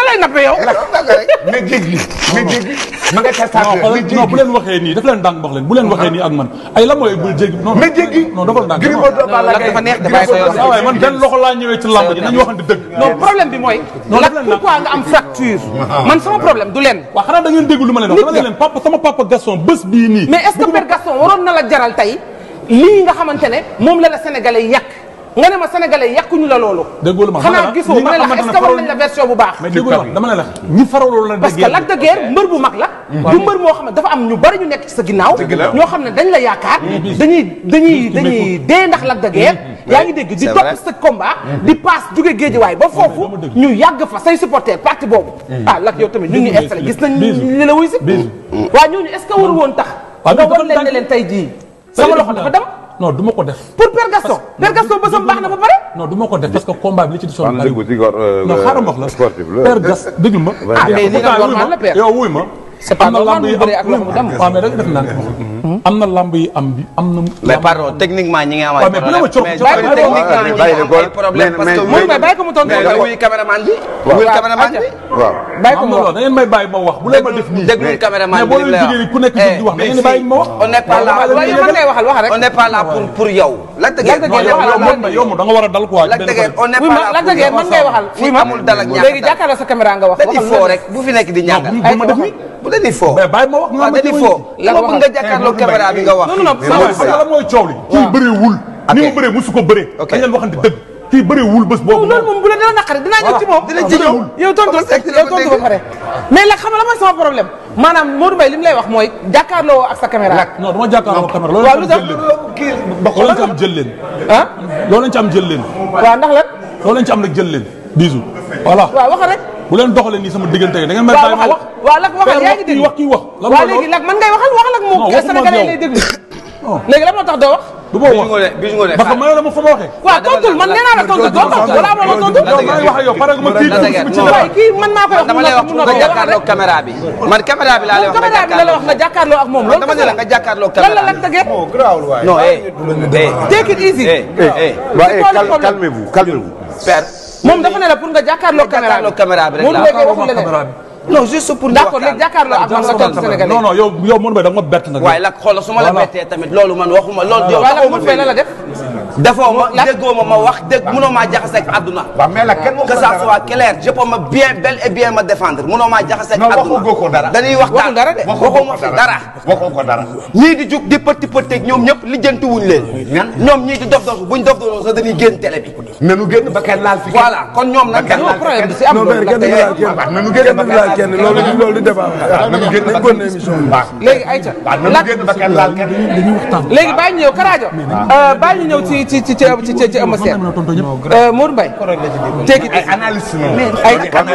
lay nappe yow. mais géej gi mais géej gi ma nga ca non sàkk xoolal mais non géej bu gi leen waxee nii daf leen ndànk wax leen bu leen waxee nii ak man ay lan mooy bul jéggi non mais géej gi non dafa ndànk Gris Bordeaux Balla Lat Gaye dafa neex de bàyyi ko yoon. ah waaye man benn loxo laa ñëwee ci lamb ji nañu waxante dëgg non problème bi mooy. Non, Lat daf leen pourquoi nga am fracture. man sama problème du leen. waaw xanaa da ngeen dégg lu ma leen wax Nit dama nga. ne leen papa sama papa Gaston bés bii nii mais est-ce que Père Gaston waroon na la jaral tey lii nga xamante ne moom la la sénégalais yàq nga ne ma sénégalais yàquñu la loolu. déggoo lu ma xanaa gisoo ñi ma nga ne la xamante est-ce ne que war faral- nañ la version bu baax. mais déggoo lu ma dama ne la ñi faraloon la parce que Lac de Guiers mbër bu mag la. du mbër moo xam ne dafa am ñu bari ñu nekk ci sa ginnaaw. la. ñoo xam ne dañ la yaakaar. dañuy dañuy dañuy dee ndax Lac de Guiers. yaa ngi dégg di c'est topp vrai. sa combat. di paas jóge géejewaay ba foofu. ñu yàgg fa say supporter parti boobu. ah Lac yow tamit ñu ngi installé gis nañ Bisu. li la wuy si. Bisu. waa ñooñu est ce que waru woon tax. waaw nga dafa wan leen ne ndànk. leen tey jii. sama loxo dafa dem non du ma ko def pour Père Gaston. Père Gaston bësam baax na ba pare. non du ma ko def parce que combat bi li ci di sonn Wax na bari dëgg ci góor, euh, non xaaral ma wax la sportif la. Père Gas déglu ma Ah, mais li nga normal la, Père. yow wuy ma C'est pas am na normal lamb muy yi bëree ak loxo mu dem. waaw mais da nga def naan am na lamb yi am bi am na mais pardon techniquement ñi ngi am Ouais, ay mais bu la ma problème coow- mais coow- techniquement ñi ngi bàyyi am ko. ay problème Mais- parce que mais- Mourou Mbaye bàyyi ko mu tontu mais ba pare. wuy caméraman bi Waaw. wuy caméraman bi waaw bàyyi ko am mu na wax loolu da ngeen may bàyyi ma wax bu leen ma def nii déglul caméraman mais bi boo li mu leen lay jigéen wax ñi ku nekk jóg di wax da ngeen di bàyyi ma wax on n'est pas là waaye yow man ngay waxal wax rek. on n'est pas là pour pour yow Lac de Lac de Guiers Guiers non yow waxal yow moom yow moom da nga war a dal quoi Lac de Guiers on n'est oui pas ma là Lac de pour Guiers man ngay waxal. fii amul dal ak ñàkk léegi jàkkaarloo sa caméra nga wax. dañuy waxal foo lu rek bu fi nekk di ñàngal bu ma def nii bu dañuy foo mais bàyyi ma wax nga waaw ma dañuy foo Lan ma waxal. bëgg nga jàkkaarloo caméra bi nga wax non non non mais mooy xam nga lan mooy coow li kii bëree wul ni mu bëree musu ko bëree Ok. dañ leen waxante dëgg kii bëree wul bés boobu loolu moom bu la dina naqari dinaa ñëw ci moom. dina ci ñëw. yow tontu Comment c'est que yow tontu ba pare. mais nag xam nga la mooy sama problème maanaam Modou Mbaye li mu lay wax mooy jàkkaarloo ak sa caméra. non dama jàkkaarloo caméra loolu waaw lañ lu ci tax am jël leen loolu lañ ci am jël leen ah loolu lañ ci am jël leen waaw ndax lan loolu lañ ci am nag jël leen bisu voilà waaw waxal rek. bu leen doxalee nii sama diggante da ngeen may waaw bàyyi ma waxal wax waaw lak waxal Père yaa wax ngi kii dégg wax kii wax lan waaw mooy léegi loolu lak man ngay waxal waxal ak moom Non, waxuma ak Sénégalais yow. lay déglu Non. léegi lan moo tax doo wax du ma Bijou wax Ngoné Bijou Ngoné parce que mayoo la ma fa ma waxee waaw tontul man nee naa la tontu doo tontu wala amoo ma tontu non maa ngi wax ak yow pare gu ma kii Lac de Guiers, ci non. dara. waaye kii man maa koy wax dama lay wax pour nga jàkkaarloo caméra bi man caméra bi laa lay moom wax nga caméra bi la la wax nga jàkkaarloo ak moom loolu dama ne la nga jàkkaarloo lan la caméra Lac de Guiers non eh eh take it easy eh eh waaw C'est eh, quoi le cal- problème calmez-vous calmez-vous père moom dafa ne la pour nga jàkkaarloo caméra jàkkaarloo caméra bi rek Modou laa Mbaye wax. waxul caméra leneen bi non juste pour ñu d'accord léegi jàkkaarloo ak man nga tontu Sénégalais non non yow yow Modou Mbaye da nga ma bett nag waaye Lac xoolal su ma la Voilà. bettee tamit loolu man waxuma loolu yow waaye nag taxaw ma Modou Mbaye la la def defoo ma Lac- déggoo ma ma wax dégg mënoo maa jaxase ak àdduna waaw mais la kenn waxu que ko ça dara. soit clair je peux me bien bel et bien me défendre mënoo maa jaxase ak Non, àdduna waxu ko dara. dañuy waxul waxtaan dara de. waxoo ma fi dara waxoo ko dara ñii di jug di pëtti pëtteeg ñoom ñëpp lijjanti wuñ leen Ñan? ñoom ñii di dof dof buñ dof dof sax dañuy génn télé bi nanu génn ba kenn laal fi voilà kon ñoom nag kenn non laal problème bi fi si am non loolu mais Lac kenn de du Guiers laal kenn waaw nanu kenn génn ba du kenn laal laal kenn kenn loolu loolu di débat waaw nanu génn ba nañ kon émission bi waaw léegi ayca waaw nanu Lac génn ba kenn laal kenn dañuy waxtaan léegi bàyyi ñu ñëw Karajo bàyyi ñu ñëw ci ci ci ci ci ci ci Eumeu Sène Modou Mbaye take it ay analyste noonu ay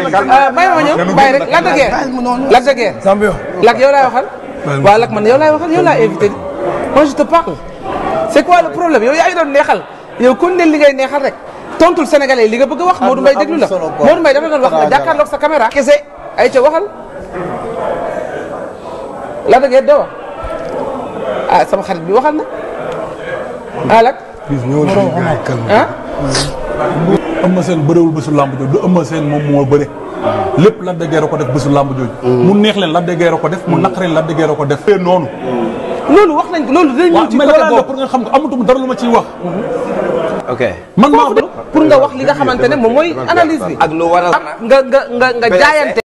may ma ñëw bàyyi rek Lac de Guiers Lac de Guiers champion Lac yow laay waxal waaw Lac man yow laay waxal yow laay invité di moi je te parle c'est quoi le problème yow yaa ngi doon neexal yow kon ne li ngay neexal rek tontul sénégalais li nga bëgg a wax Modou Mbaye déglu la Modou Mbaye dafa doon wax nga jàkkaarloog sa caméra kese ay ca waxal Lac de Guiers doo wax ah sama xarit bi waxal na ah Lac bis ñëwal fii gars yi calme ah Eumeu Sène bëréwul bésu làmb jooju du Eumeu Sène moom moo bëre lépp Lac de Guiers a ko def bésu làmb jooju mu neex leen Lac de Guiers a ko def mu naqareen Lac de Guiers a ko def fee noonu loolu wax nañ ko loolu dinañ ñëw waaw ci mais côté loolu la boobu pour nga xam nga amatum dara lu ma ciy wax ok man maa foofu de pour nga wax li nga xamante ne moom mooy analyse bi ak lu waral nga nga nga nga jaayante